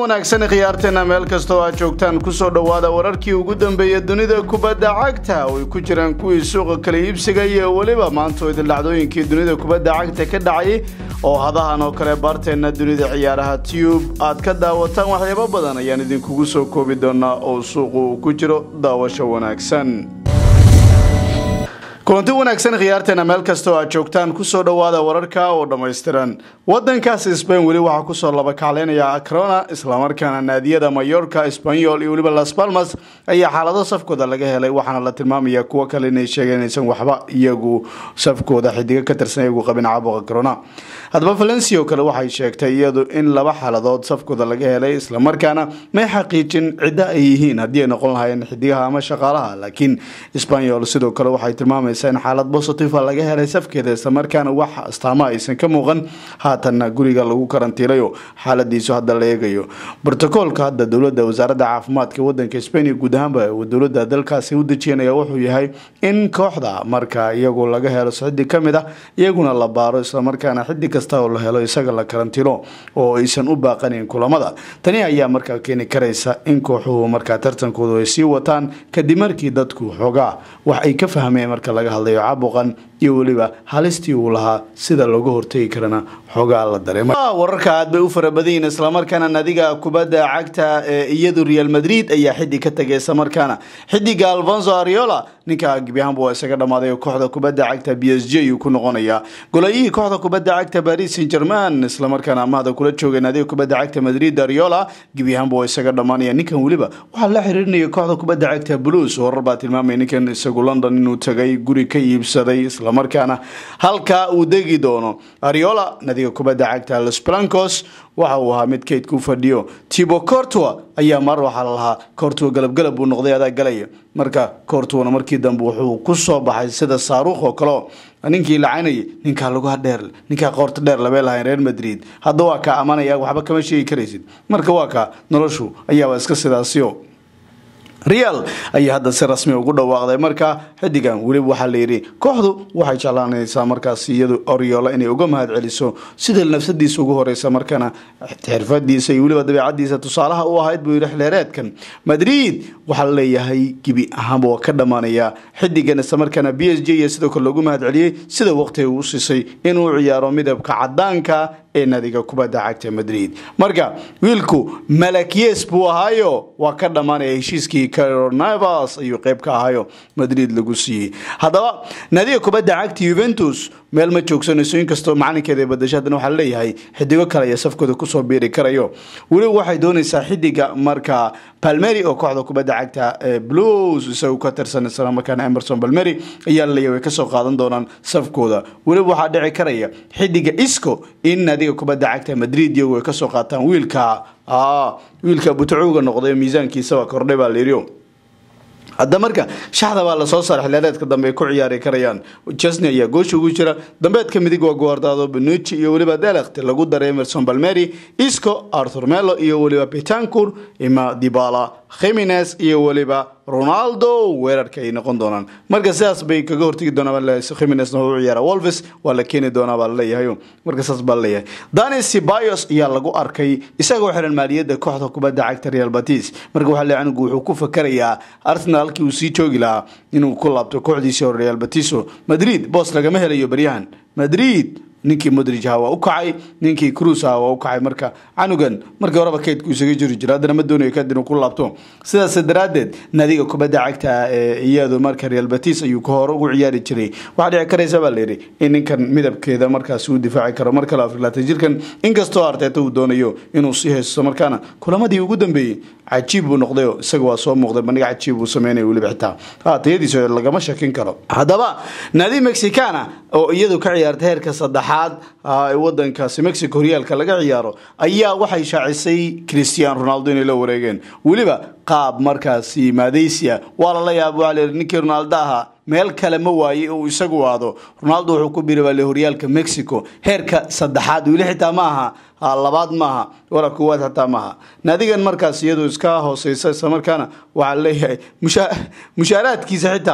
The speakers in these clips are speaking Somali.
wanaagsan khiyaarteena meel kastoo aad joogtaan kusoo dhowaada wararkii ugu dambeeya dunida kubadda cagta oo ay ku jiraan kuwii suuqa kala iibsiga iyo weliba maantooda dhacdooyinkii dunida kubadda cagta ka dhacay oo hadahan oo kale baarteenna dunida ciyaaraha tube aad ka daawataan waxyaabo badan ayaan idinkugu soo koobi doonaa oo suuqu uu ku jiro daawasho wanaagsan kulanti wanaagsan khiyaarteena meel kasta oo aad joogtaan kusoo dhowaada wararka oo dhammaystiran wadankaasi sbain weli waxaa kusoo labakacleynaya acrona islamarkaana naadiyada mayorka sbanyol iyo weliba las palmas ayaa xaalado safkooda laga helay waxaana la tilmaamaya kuwo kale inay sheegeen inaysan waxba iyagu safkooda xidigo ka tirsan iyagu qabin caabuqa corona haddaba valencia oo kale waxay sheegtay iyadu in laba xaaladood safkooda laga helay islamarkaana may xaqiijin ciddo ay yihiin haddii ay noqon lahaayeen xidigaha ama shaqaalaha laakiin sbanyol sidoo kale waxay tilmaamaysaa in xaalad positiva laga helay safkeeda islamarkaana wax astaamo aysan ka muuqan haatanna guriga lagu karantiilayo xaaladiisu hadda la eegayo brotocoolka hadda dowlada wasaaradda caafimaadka wadanka spain iyo guud ahaanba dowlada dalkaasi u dejiyanaya wuxuu yahay in kooxda marka iyagu laga helo xidi kamid ah iyaguna la baaro islamarkaana xidi kasta oo la helo isaga la karantiilo oo aysan u baaqanayn kulamada tani ayaa markaa keeni karaysa in kooxuhu markaa tartankoodu ay sii wataan kadib markii dadku xoogaa wax ay ka fahmeen marka laga hadlayo caabuqan iyo weliba halistii uu lahaa sida looga hortegi karana xoogaa la dareema wararka aad bay u farabadayiin islamarkaana nadiga kubadda cagta ee iyadu real madrid ayaa xiddig ka tagay islamarkaana xidiga alfonso ariola ninka gebiahaanba waa isaga dhammaaday oo kooxda kubadda cagta b s j ayuu ku noqonayaa golayihii kooxda kubadda cagta paris saint german islamarkaana amahda kula joogay nadiga kubadda cagta madrid ariola gebiahaanba waa isaga dhammaanaya ninkan weliba waxaa la xiriirinaya kooxda kubadda cagta blues warar baa tilmaamaya ninkan isagu london inuu tagay guri ka iibsaday islamarkaana halkaa uu degi doono ariola nadiga kubadda cagta los blancos waxa uu ahaa mid kaydka u fadhiyo tibo cortua ayaa mar waxaa la lahaa cortua galabgalab buu noqday adaa galaya marka cortuana markii dambe wuxuu ku soo baxay sida saaruukh oo kaleo ninkii lacanayay ninkaa lugaha dheer ninkaa qoorta dheer labee lahayn reer madrid hadda waa kaa amanaya waxba kama sheegi karaysid marka waa kaa noloshu ayaaba iska sidaasio real ayaa hadda si rasmi ugu dhawaaqday markaa xidigan weliba waxaa layidhi kooxdu waxay jeclaanaysaa markaas iyadu oriola inay uga mahad celiso sida nafsadiisa ugu horeysa markana xirfadiisa iyo weliba dabeecadiisa tusaalaha u ahayd buu yidhi xleereedkan madrid waxaa laleeyahay gebi ahaanba waa ka dhammaanaya xidigan islamarkaana b s j iyo sidoo kale loogu mahad celiyey sida waqtiga uu siisay inuu ciyaaro midabka cadaanka ee nadiga kubadda cagta madrid marka wiilku malakyes buu ahaayo waa ka dhammaanaya heshiiskii caronavas ayuu qeyb ka ahayo madrid lagu siiyey haddaba nadiga kubadda cagta yuventus meel ma joogsanayso inkastoo macalinkeeda badasho haddana waxaa laleeyahay xidigo kale ayaa safkooda kusoo biiri karayo weliba waxay doonaysaa xidiga marka palmeri oo kooxda kubadda cagta blues isagu ka tirsan isla markaana emerson palmeri ayaa laleeyahay way kasoo qaadan doonaan safkooda weliba waxaa dhici karaya xidiga isco in nadiga kubadda cagta madrid iyagu ay kasoo qaataan wiilka wiilka butacowga noqday miisaankiisaba kordhay baa layidhi hadda marka shaxda baa lasoo saaray xilaareedka dambe ay ku ciyaari karayaan chesney ayaa goosha ugu jira dambeedka midig waa guardado benucci iyo weliba delekt lagu daray emerson balmeri isco arthur melo iyo weliba betancur ima dibala khimines iyo weliba ronaldo weerarka ay noqon doonaan marka sidaas bay kaga hortegi doonaan khiminesna u ciyaara wolves waa la keeni doonaa baa laleeyahay marka saas baa laleeyahay dani sibayos ayaa lagu arkay isagoo xiran maaliyadda kooxda kubadda cagta real batis marka waxaa leeyahay anigu wuxuu ku fakarayaa arsenal halkii uu sii joogi lahaa inuu ku laabto kooxdiisii hore real batiso madrid boos lagama helayo baryahan madrid ninkii modrij aha waa u kacay ninkii cruz aha waa u kacay marka canugan markii horeba kaydku isaga jiri jira haddana ma doonayo kad inuu ku laabto sidaas daraaddeed nadiga kubadda cagta ee iyadu marka real batis ayuu ka hore ugu ciyaari jiray waxaa dhici karaysa baa layidhi in ninkan midabkeeda markaasi uu difaaci karo mar kale afrilaatan jirkan inkastoo arteeta uu doonayo inuu sii haysto markaana kulamadii ugu dambeeyey cajiib buu noqdayo isaga waa soo muuqday bandhig cajiib uu sameynaya weliba xitaa tayadiisa lagama shakin karo haddaba nadi mexicana oo iyadu ka ciyaarta heerka saddexaad ee wadankaasi mexico horyaalka laga ciyaaro ayaa waxay shaacisay christian ronaldo inay la wareegeen weliba qaab markaasi maadaysia waa lala yaaba waa layidhi ninkii ronaldo ahaa meel kale ma waaye uu isagu aado ronaldo wuxuu ku biiri baa le horyaalka mexico heerka saddexaad weli xitaa ma aha labaad maaha wala koowaad xataa maaha naadigan markaas iyadu iska hooseysa isla markaana waxaa leeyahay mushaaraadkiisa xitaa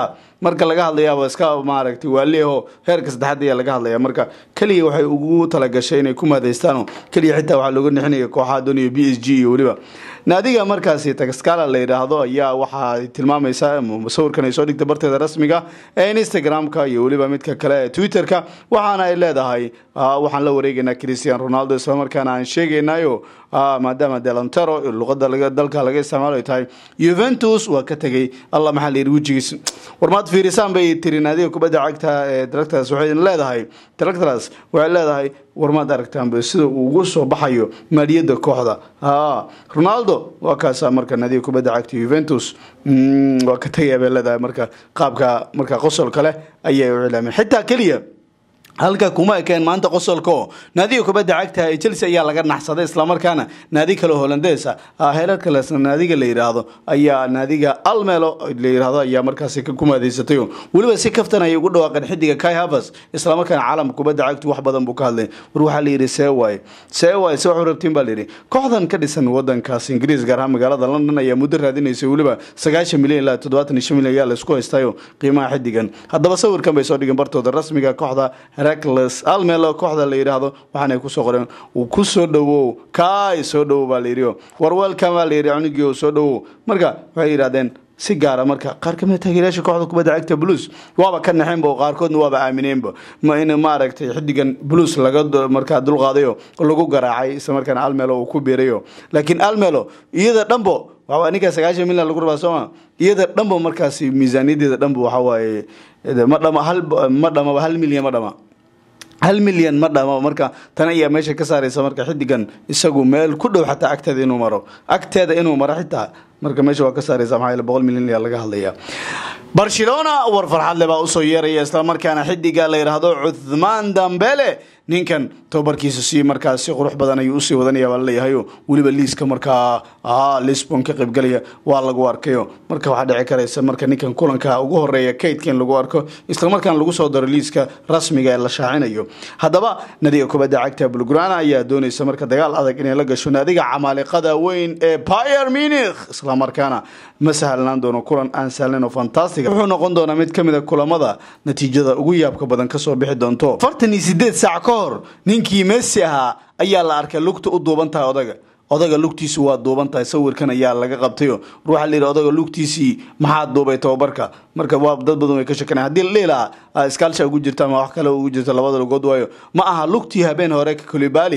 marka laga hadlayaaba iska maaragtay waaliyaho heerka saddexaad ayaa laga hadlaya marka keliya waxay ugu talagashay inay ku mahadaystaano keliya xitaa waxaa looga nixinaya kooxaha doonaya b s g iyo weliba naadiga markaasi tagaskala la yidhaahdo ayaa waxaa tilmaamaysa sawirkan ay soo dhigta barteeda rasmiga ee instagram-ka iyo weliba midka kale ee twitter-ka waxaana ay leedahay waxaan la wareegaynaa christian ronaldo islamarkaana aan sheegaynayo maadaama delantero luqada dalka laga isticmaalo ay tahay juventus waa ka tegay alla maxaa la yidhi wejigiis warmaad fiirisaan bay tiri naadiga kubadda cagta ee tractors waxay leedahay tractors waxay leedahay warmaad aragtaanba sida uu ugu soo baxayo maaliyadda kooxda ronaldo waa kaasa marka naadiga kubadda cagta juventus waa ka tegaya bay leedahay marka qaabka marka qosolka leh ayay u cilaameen xitaa keliya halka kuma ekeen maanta qosolko naadiga kubadda cagta ee chelsea ayaa laga naxsaday islamarkaana naadi kale holandeesa heerar kale naadiga la yidhaahdo ayaa naadiga almelo la yidhaahdo ayaa markaasi ku maadeysatay weliba si kaftan ayay ugu dhawaaqeen xidiga kai havers islamarkaana caalamka kubadda cagtu wax badan buu ka hadlay war waxaa la yidhi see waaye see waaye se waxu rabtiin baa la yidhi kooxdan ka dhisan wadankaas ingiriis gaar ahaan magaalada london ayaa muddo raadinaysay weliba sagaashan milyan ilaa toddobaatan iyo shan milyan ayaa laisku haystayo qiimaha xidigan haddaba sawirkan bay soo dhigeen bartooda rasmiga kooxda recles almelo kooxda la yidhaahdo waxaanay kusoo qoreen uu ku soo dhowow kaay soo dhowow baa la yidhi warweelkan baa la yidhi cunugii soo dhowow marka waxay yidhahdeen si gaara marka qaar kamid taageerayaasha kooxda kubadda cagta blues waaba ka naxeenba oo qaarkoodna waaba aamineenba ma in maaragtay xidigan blues laga markaa dulqaadayo oo lagu garaacay isla markaana almelo uu ku biirayo laakiin almelo iyada dhanbo waxaa ninka sagaashan milyan lagu rabaa sooma iyada dhanba markaasi miisaaniyadeeda dhanba waxa waaye ma dhama hal ma dhamaba hal milyan ma dhama hal milyan ma dhamo marka tan ayaa meesha ka saaraysa marka xidigan isagu meel ku dhow xataa agteeda inuu maro agteeda inuu maro xitaa marka meesha waa ka saaraysa maxaa yeele boqol milyan ayaa laga hadlaya barcelona war farxadle baa usoo yeeraya islamarkaana xidiga la yidhaahdo cuthmaan dambele ninkan tababarkiisa si markaa si qurux badan ayuu usii wadanaya baa laleeyahayo weliba liiska markaa lisbon ka qaybgalaya waa lagu arkayo marka waxaa dhici karaysa marka ninkan kulanka ugu horeeya kaydka in lagu arko islamarkaana lagu soo daro liiska rasmiga ee la shaacinayo haddaba nadiga kubadda cagta bulgrana ayaa doonaysa marka dagaal adag inay la gasho naadiga camaaliqada weyn ee pier munich islamarkaana ma sahlanaan doono kulan aan sahlayn oo fantastic wuxuu noqon doonaa mid kamid a kulamada natiijada ugu yaabka badan kasoo bixi doonto afartan iyo sideed saac ka hor ninkii messi ahaa ayaa la arkay lugta u duuban tahay odaga odaga lugtiisu waa duuban tahay sawirkan ayaa laga qabtayo ruuxa la yidhi odaga lugtiisii maxaa duubay tababarka marka waa dad badan way ka shakanaya haddii la dhihi lahaa iskaalsha ugu jirta ama wax kale ugu jirta labada lugood waayo ma aha lugtii habeen hore kolibali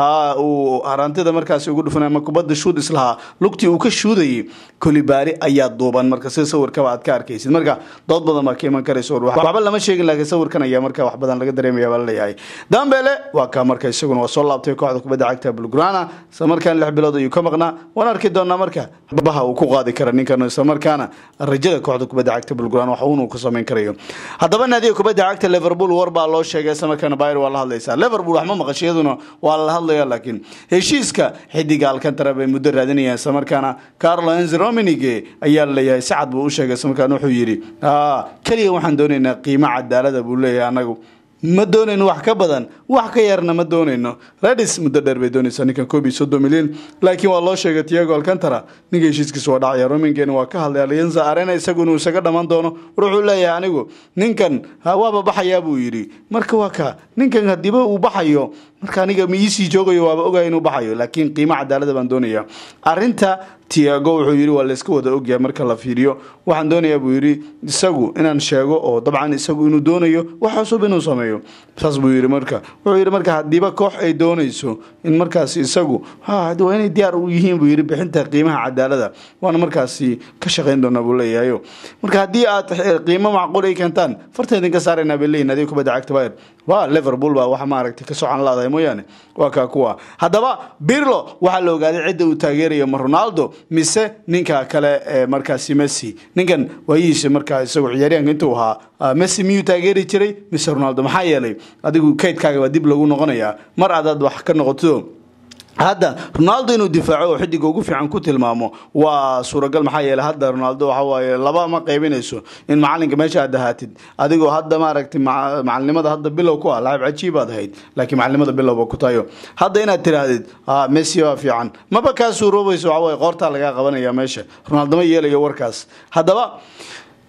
uu haraantida markaasi ugu dhufanay ama kubadda shuud islahaa lugtii uu ka shuudayay kolibali ayaa duuban marka sida sawirkaba aad ka arkaysid marka dood badan baa ka iman karaysa waxba lama sheegin laakiin sawirkan ayaa marka wax badan laga dareemaya baa laleeyahay dambele waa kaa marka isaguna waa soo laabtay kooxda kubadda cagta bulgrana isla markaan lix bilood ayuu ka maqnaa waan arki doonaa marka baha uu ku qaadi kara ninkan isla markaana rajada kooxda kubadda cagta bulgrana wax uun uu ku samayn karayo haddaba naadiga kubadda cagta liverpool war baa loo sheegay isla markaana bayr waa la hadlaysaa liverpool wax ma maqashay iyaduna waa la hadlaya laakiin heshiiska xidiga alcantara bay muddo raadinayaan isla markaana carlo enz rominige ayaa laleeyahay si cad buu u sheegay isla markaana wuxuu yidhi keliya waxaan doonaynaa qiimo cadaalada buu leeyahay anagu ma doonayno wax ka badan wax ka yarna ma doonayno redis muddo dheer bay doonaysaa ninkan koob iyo soddon milyan laakiin waa loo sheegay tiago alcantara ninka heshiiskiisa waa dhacaya romingeena waa ka hadlay alianza arena isagu inuu isaga dhammaan doono war wuxuu leeyahay anigu ninkan waaba baxayaa buu yidhi marka waa ka ninkan hadiiba uu baxayo marka aniga ma iisii joogayo waaba ogaya inuu baxayo laakiin qiimo cadaalada baan doonaya arinta tiago wuxuu yidhi waa layska wada ogyahay marka la fiiriyo waxaan doonayaa buu yidhi isagu inaan sheego oo dabcan isagu inuu doonayo wax cusub inuu sameeyo saas buu yidhi marka wuxuu yidhi marka hadiiba koox ay doonayso in markaasi isagu waa inay diyaar u yihiin buu yidhi bixinta qiimaha cadaalada waana markaasi ka shaqayn doonaa buu leeyahayo marka haddii aad qiimo macquul ay keentaan farta idinka saaraynaa bay leeyihin adiga kubadda cagta bayr waa liverpool baa waxa maaragtay ka socan laadahay mooyaane waa kaa kuwa haddaba birlo waxaa la ogaaday cidda uu taageerayo ma ronaldo mise ninka kale ee markaasi messi ninkan waayihiisa markaa isagu ciyaaryahanka intuu ahaa messi miyuu taageeri jiray mise ronaldo maxaa yeelay adigu kaydkaaga baa dib lagu noqonayaa mar adaad wax ka noqoto hadda ronaldo inuu difaaco oo xidiga ugu fiican ku tilmaamo waa suuragal maxaa yeele hadda ronaldo waxa waaye laba ma qaybinayso in macalinka meesha aad ahaatid adigoo hadda maaragtay macalinimada hadda bilow ku ah laacib cajiib aad ahayd laakiin macalinimada bilowba ku tayo hadda inaad tiraahdid messi waa fiican maba kaa suuroobayso waxa waaye qoortaa lagaa qabanaya meesha ronaldo ma yeelayo warkaas haddaba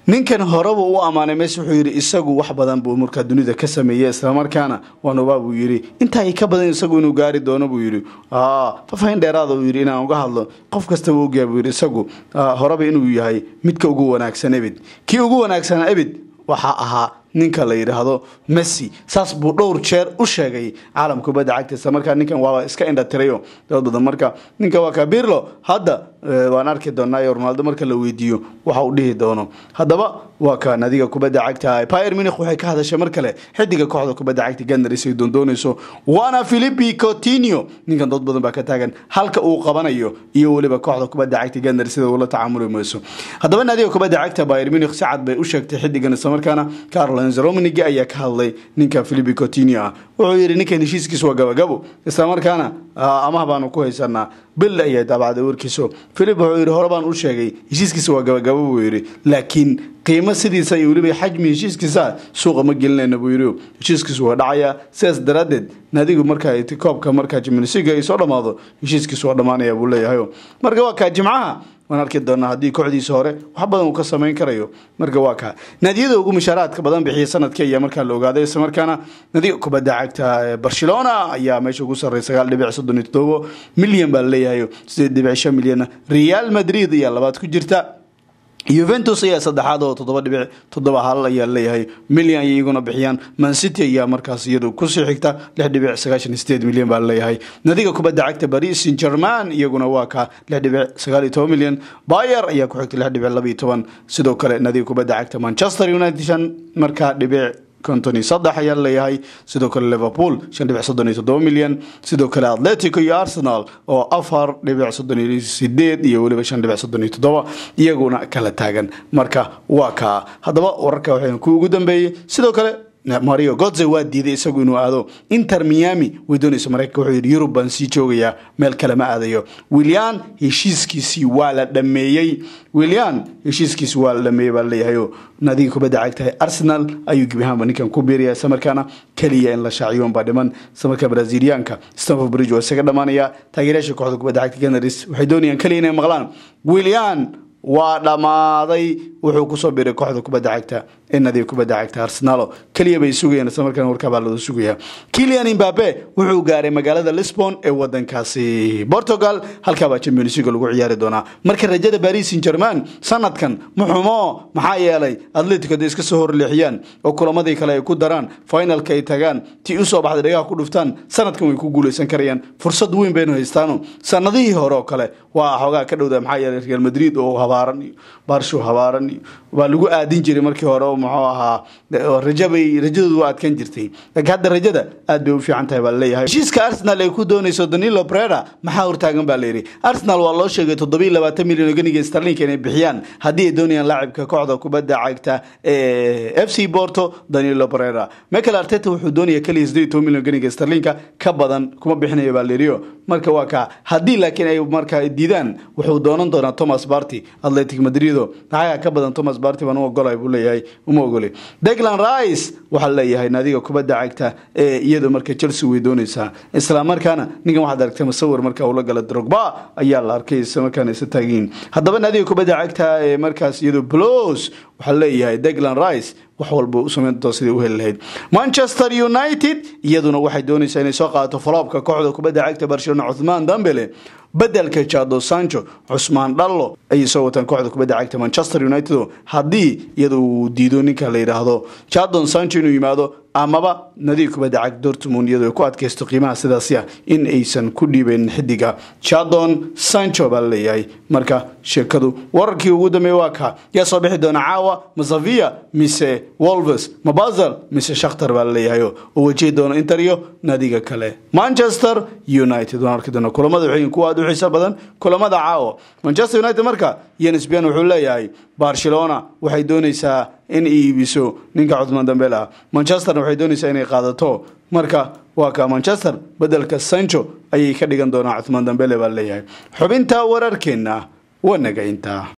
ninkan horeba u ammaanay mes wuxuu yidhi isagu wax badan buu markaa dunida ka sameeyey islamarkaana waanubaa buu yidhi intaa ka badan isagu inuu gaari doono buu yidhi fafahin dheeraada uu yidhi inaan uga hadlo qof kastaba ogyaa buu yidhi isagu horeba inuu yahay midka ugu wanaagsan ebid kii ugu wanaagsan ebid waxaa ahaa ninka la yidhaahdo messi saas buu dhowr jeer u sheegay caalamka kubadda cagta isla markaa ninkan waaba iska indhatirayo dad badan marka ninka waa ka birlo hadda waan arki doonaa ronaldo marka la weydiiyo waxa uu dhihi doono haddaba waa ka nadiga kubadda cagta pyr munich waxay ka hadashay mar kale xidiga kooxda kubadda cagta gandaris ay doondoonayso waana philipi cotinio ninkan dad badan baa ka taagan halka uu qabanayo iyo weliba kooxda kubadda cagta gandaris sida ula tacaamuli mayso haddaba nadiga kubadda cagta pyr munich si cad bay u sheegtay xidigan islamarkaana carlo romanigi ayaa ka hadlay ninka philipi cotinio ah wuxuu yidhi ninkan heshiiskiisa waa gabagabo islamarkaana amaha baanu ku haysanaa bil ayay daabacday warkiiso philip wuxuu yidhi hore baan u sheegay heshiiskiisa waa gabagabo buu yidhi laakiin qiimo sidiisa iyo weliba xajmi heshiiskiisa suuqa ma gelinayna buu yidhi heshiiskiisu waa dhacayaa sidaas daraaddeed naadigu marka koobka markaa jimnisiga ay soo dhammaado heshiiskiisu waa dhammaanaya buu leeyahay marka waa kaa jimcaha waan arki doonaa haddii kooxdiisa hore wax badan uu ka samayn karayo marka waa kaa naadiyada ugu mushaaraadka badan bixiya sanadkii ayaa markaa la ogaaday isla markaana nadiga kubadda cagta barcelona ayaa meesha ugu sarreey sagaal dhibic soddon iyo toddobo milyan baa laleeyahay sideed dhibic shan milyan real madrid ayaa labaad ku jirta yuventus ayaa saddexaad oo toddoba dhibic toddoba hal ayaa leeyahay milyan ay iyaguna bixiyaan mancity ayaa markaas iyadu kusii xigta lix dhibic sagaashan sideed milyan baa leeyahay nadiga kubadda cagta paris saint german iyaguna waa ka lix dhibic sagaal iyo toban milyan bayer ayaa ku xigta lix dhibic laba iyo toban sidoo kale nadiga kubadda cagta manchester united shan markaa dhibic konton iyo saddex ayaa leeyahay sidoo kale liverpool shan dhibic soddon iyo toddoba milyan sidoo kale atletico iyo arsenal oo afar dhibic soddon iyo sideed iyo weliba shan dhibic soddon iyo toddoba iyaguna kala taagan marka waa kaa haddaba wararka waxaan ku ugu dambeeyey sidoo kale mario godze waa diiday isagu inuu aado inter miami way doonaysa maraykanka wuxuu yidhi yurub baan sii joogayaa meel kale ma aadayo willian heshiiskiisii waa la dhameeyey willian heshiiskiisi waa la dhameeyey baa leeyahayo nadiga kubadda cagtahay arsenal ayuu gebi ahaanba ninkan ku biiraya isla markaana keliya in la shaaciyo baa dhiman isla markaa braziliyaanka stanford bridge waa isaga dhamaanaya taageerayaasha kooxda kubadda cagta canaris waxay doonayaan keliya inay maqlaan willian waa dhammaaday wuxuu kusoo biiray kooxda kubadda cagta ee nadiga kubadda cagta arsenalo keliya bay sugayaan isla markaana warkaabaa loo sugayaa kilian imbabe wuxuu gaaray magaalada lisbon ee wadankaasi portugal halkaabaa champions league lagu ciyaari doonaa marka rajada paris saint german sanadkan muxumo maxaa yeelay atletico day iska soo horleexiyaan oo kulamadii kale ay ku daraan finalka ay tagaan tii usoo baxday dhagaha ku dhuftaan sanadkan way ku guuleysan karayaan fursad weyn baynu haystaano sanadihii hore oo kale waa xoogaa ka dhowda maxaa yeelay real madrid oo habaaran iyo barsho habaaran iyo waa lagu aadin jiray markii hore oo muxuu ahaa rajabay rajadoodu waa adkan jirtay laakiin hadda rajada aad bay u fiican tahay baa laleeyahay heshiiska arsenal ay ku doonayso danilo breda maxaa hortaagan baa layidhi arsenal waa loo sheegay toddobiyo labaatan milyan oo ganiga starlinka inay bixiyaan haddii ay doonayaan laacibka kooxda kubadda cagta ee f c porto danilo breda michael arteta wuxuu doonaya keliya sideed toban milyan ganiga starlinka ka badan kuma bixinayo baa layidhi marka waa kaa haddii laakiin ay markaa diidaan wuxuu doonan doonaa thomas barty atletic madrido lacaga ka badan thomas barty baan u ogolay buu leeyahay uma ogolay declan rice waxaa leeyahay naadiga kubadda cagta ee iyadu marka chelsea way doonaysaa isla markaana ninkan waxaad aragtay musawir marka ula gala drogba ayaa la arkay isla markaana isa taagiin haddaba naadiga kubadda cagta ee markaas iyadu blos waxaa leeyahay declan rice wax walba u samayn doonta sidai u heli lahayd manchester united iyaduna waxay doonaysaa inay soo qaadato faloobka kooxda kubadda cagta barcelona cuthmaan dambele bedelka jado sancho cusmaan dhallo ayay soo wataan kooxda kubadda cagta manchester united haddii iyada uu diido ninka la yidhaahdo jadon sancho inuu yimaado amaba nadiig kubadda cagta dortmund iyadoo ay ku adkaysto qiimaha sidaasi ah in aysan ku dhiibayn xidiga jadon sancho baa laleeyahay marka sheekadu wararkii ugu dambeeye waa ka yaa soo bixi doona caawa masavia mise wolves mabazal mise shakhtar baa laleeyahay oo wajihi doona inter iyo nadiga kale manchester united waan arki doona kulamada waxay kuwa aad u xiiso badan kulamada caawa manchester united marka yensbian wuxuu leeyahay barcelona waxay doonaysaa in iibiso ninka cudmaan dambeel ah manchesterna waxay doonaysaa inay qaadato marka waa ka manchester bedelka sancho ayay ka dhigan doonaa cuthmaan dambele baa leeyahay xubinta wararkeenna waa naga intaa